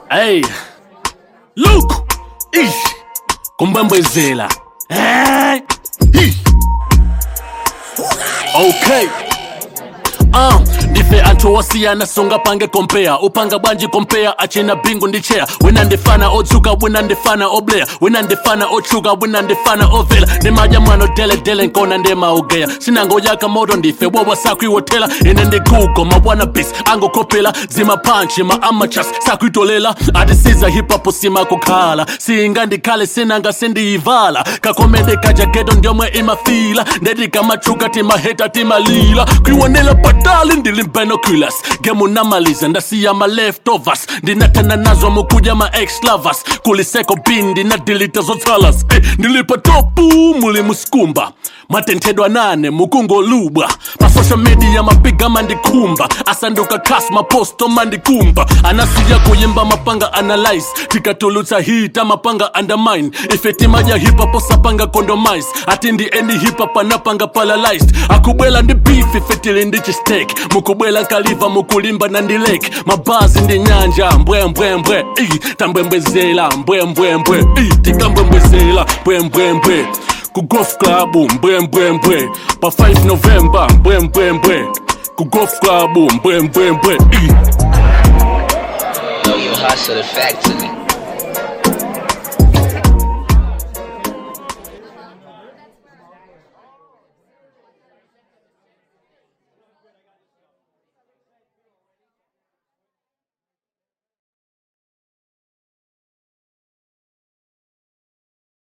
Hey, look, ish, kumbembezela. Hey, ish. Okay. Uh, ndife anthu osiyana sungapange kompea upanga bwanji kompea achina bingu ndi cheya wina ndifana otsuka wina ndifana obleya wina ndifana otchuka wina ndifana ovela ndimadya mwano deledele nkona ndemaugeya sinangoyaka moto ndife wowa sakwiwotela ine ndi google mabwana bis angokopela zimapanchi ma amachas sakwitolela atisiza hipapo simakukhala singa ndikhale sinanga sindiyivala kakomende kajagedo ndiomwe imafila ndetikamachuluka timaheta timalila kwiwonela patali ndili binoculars gemunamaliza ndasiya ma leftovers ndinathana nazo mukudya ma ex lovers kuliseko bin ndinadilita zotsalas eh, ndilipa topu muli muskumba matenthedwa nane mukungolubwa pa social media mapiga mandikhumba asanduka khas maposto mandikumba anasiya kuyimba mapanga analyze tikatulutsa hita mapanga undermine ife timadya hipapo sapanga condomise ati ndi eni hipap anapanga paralyzed akubwela ndi beef ife tili ndi chistek mukubwela nkaliva mukulimba na ndilek mabazi ndi nyanja mbwembwembwe Ii, tambwembwezela mbwembwembwe Ii, tikambwembwezela mbwembwembwe ku golf club mbwembwembwe pa 5 november mbwembwembwe ku golf club mbwembwembwe Ii. Know your hustle the factory.